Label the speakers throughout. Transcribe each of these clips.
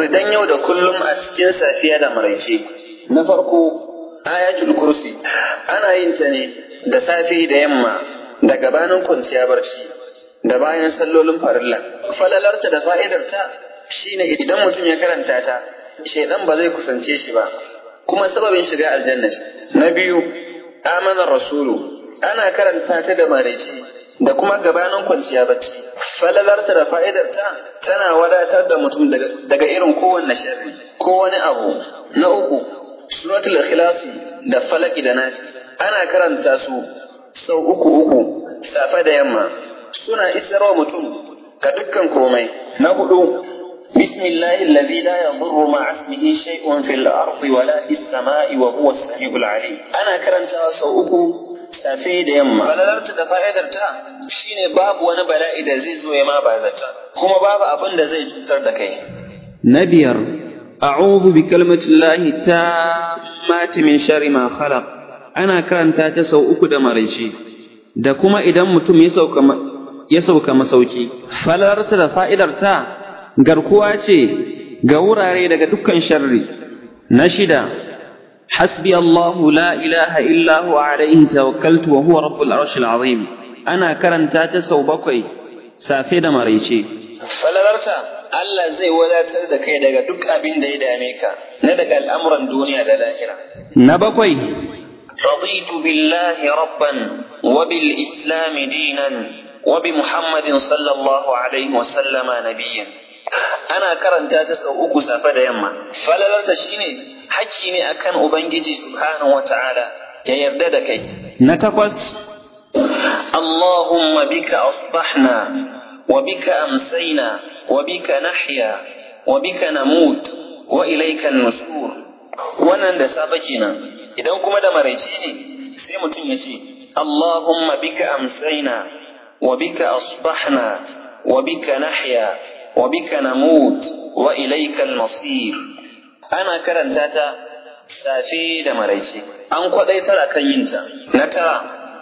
Speaker 1: wurdan yau da kullum a cikin safiya da maraice na farko ayatul kursi ana yin ta ne da safe da yamma da gabanin kwanciya barci da bayan sallolin farilla falalarta da fa'idarta shine idan mutum ya karanta ta shaidan ba zai kusance shi ba kuma sababin shiga aljanna na biyu amanar rasulu ana karanta ta da maraice da kuma gabanin kwanciya bacci falalarta da fa'idarta tana wadatar da mutum daga irin kowanne sharri ko wani abu na uku suratul ikhlasi da falaki da nasi ana karanta su sau uku uku safe da yamma suna isarwa mutum ga dukkan komai na hudu بسم الله الذي لا يضر مع اسمه شيء في الأرض ولا في السماء وهو السميع العليم أنا كرنت سوءكم safe da yamma falalarta da fa'idarta shine babu wani bala'i da zai zo ya ma ba zata kuma babu abin da zai cutar da kai
Speaker 2: na biyar a'udhu bi kalimatillahi tammati min sharri ma khalaq ana karanta ta sau uku da maraice da kuma idan mutum ya sauka ya sauka masauki falalarta da fa'idarta garkuwa ce ga wurare daga dukkan sharri na shida حسبي الله لا إله إلا هو عليه توكلت وهو رب العرش العظيم أنا كرنتا تسو بكوي سافيدا مريشي
Speaker 1: falalarta Allah zai wadatar da kai daga duk abin da ya dame ka na daga al'amuran duniya da lahira.
Speaker 2: Na bakwai,
Speaker 1: رضيت بالله ربا وبالإسلام دينا وبمحمد صلى الله عليه وسلم نبيا ana karanta ta sau uku safe da yamma falalarta shine hakki ne akan ubangiji subhanahu wata'ala ya yarda da kai
Speaker 2: na takwas
Speaker 1: اللهم بك أصبحنا وبك أمسينا وبك نحيا وبك نموت وإليك النشور wannan da safe kenan idan kuma da maraice ne sai mutum ya ce Allahumma bika amsaina wa bika asbahna wa bika nahya wa bika namut wa ilayka al-masir ana karanta ta safe da maraice an kwadaitar akan yinta na tara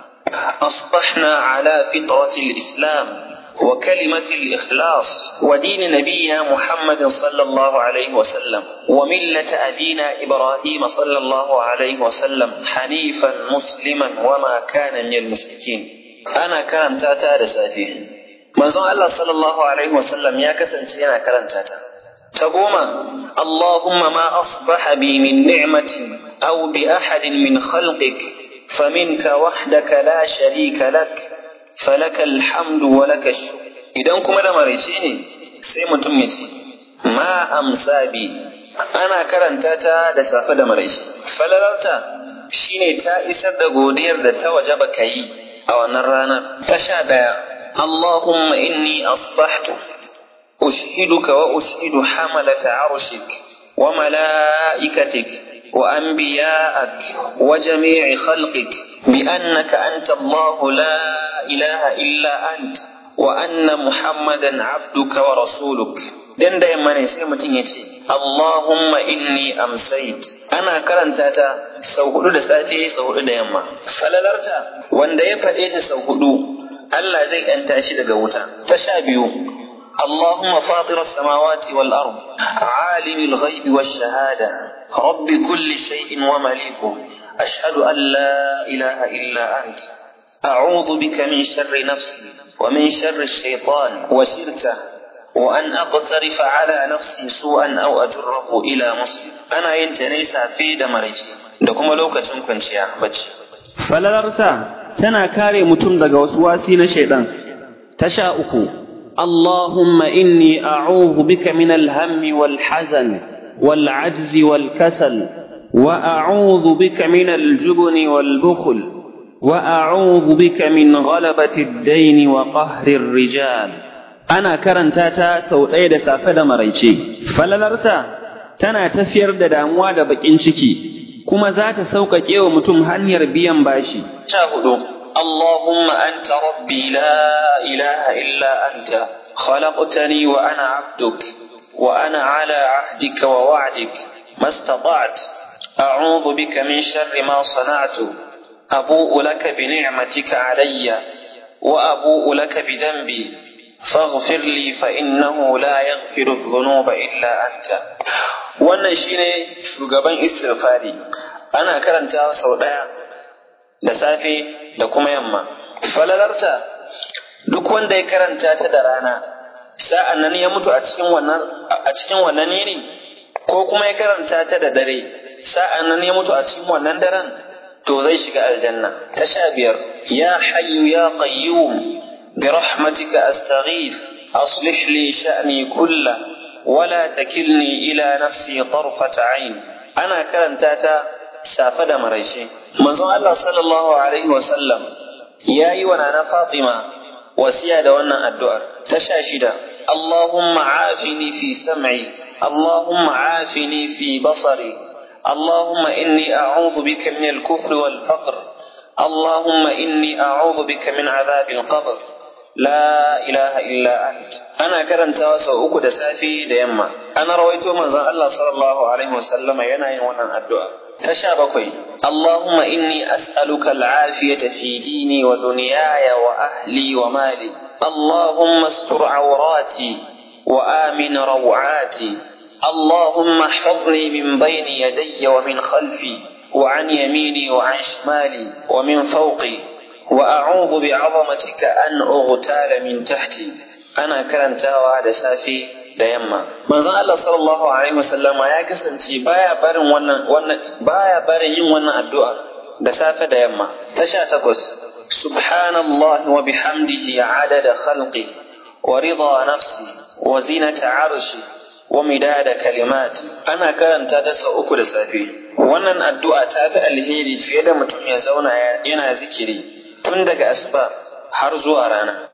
Speaker 1: أصبحنا على فطرة الإسلام وكلمة الإخلاص ودين نبينا محمد صلى الله عليه وسلم وملة أبينا إبراهيم صلى الله عليه وسلم حنيفا مسلما وما كان من المشركين أنا كان تاتا رسافي manzon Allah sallallahu alaihi wasallam ya kasance yana karanta ta ta goma Allahumma ma asbaha bi min ni'matin aw bi ahadin min khalqik faminka wahdaka la sharika lak falaka alhamdu wa laka idan kuma da maraice ne sai mutum ya ce ma amsa bi ana karanta ta da safe da maraice falalarta shine ta isar da godiyar da ta wajaba kai a wannan ranar ta sha daya اللهم إني أصبحت أشهدك وأشهد حملة عرشك وملائكتك وأنبياءك وجميع خلقك بأنك أنت الله لا إله إلا أنت وأن محمدا عبدك ورسولك dan da yamma ne sai mutum ya ce Allahumma inni amsait ana karanta ta sau hudu da safe sau hudu da yamma falalarta wanda ya faɗe ta sau hudu Allah zai ‘yanta shi daga wuta. Ta sha biyu, Allahumma fatirar samawati wal ard alimil ghaibi wa shahada, rabbi kulli shay'in wa maliku, ashhadu an la ilaha illa ant. أعوذ بك من شر نفسي ومن شر الشيطان وشركه وأن أقترف على نفسي سوءا أو أجره إلى مسلم أنا ينتني في دمرجي دكما لو كتم كنشيا بجي
Speaker 2: falalarta tana kare mutum daga wasu wasi na shaidan ta sha uku Allahumma inni a'udhu bika min al-hammi wal hazan wal ajzi wal kasal wa a'udhu bika min al-jubni wal bukhl wa a'udhu bika min ghalabati ad-dayn wa qahri ar-rijal ana karanta ta sau ɗaya da safe da maraice falalarta tana tafiyar da damuwa da bakin ciki kuma za ta sauƙaƙe wa mutum hanyar biyan bashi.
Speaker 1: Sha hudu, Allahumma anta rabbi la ilaha illa anta, khalaqtani wa ana abduk, wa ana ala ahdika wa wa'dik, mastata'at, a'udhu bika min sharri ma sana'tu, abu'u laka bi ni'matika alayya, wa abu'u laka bi dambi, فاغفر لي فإنه لا يغفر الذنوب إلا أنت wannan shine shugaban istighfari ana karantawa sau ɗaya da safe da kuma yamma falalarta duk wanda ya karanta ta da rana sa'an nan ya mutu a cikin wannan a cikin wannan yini ko kuma ya karanta ta da dare sa'an nan ya mutu a cikin wannan daren to zai shiga aljanna ta sha biyar ya hayyu ya qayyum برحمتك أستغيث أصلح لي شأني كله ولا تكلني إلى نفسي طرفة عين أنا كلام تاتا سافد مريشي منظر الله صلى الله عليه وسلم يا أيوة فاطمة وسيادة وانا الدعاء تشاشدا اللهم عافني في سمعي اللهم عافني في بصري اللهم إني أعوذ بك من الكفر والفقر اللهم إني أعوذ بك من عذاب القبر لا إله إلا أنت أنا كرنت واسو أكو دسافي ديما أنا رويتو من الله صلى الله عليه وسلم ينعي وانا الدعاء تشابكي اللهم إني أسألك العافية في ديني ودنياي وأهلي ومالي اللهم استر عوراتي وآمن روعاتي اللهم احفظني من بين يدي ومن خلفي وعن يميني وعن شمالي ومن فوقي وأعوذ بعظمتك أن أغتال من تحتي أنا كرنتاوا da safe da yamma manzon Allah sallallahu alaihi wasallam ya kasance baya barin wannan wannan baya barin yin wannan addu'a da safe da yamma ta sha takwas subhanallahi wa bihamdihi adada khalqi wa rida nafsi wa zinata arshi wa midada kalimati ana karanta ta sau uku da safe wannan addu'a ta fi alheri fiye da mutum ya zauna yana zikiri tun daga asuba har zuwa rana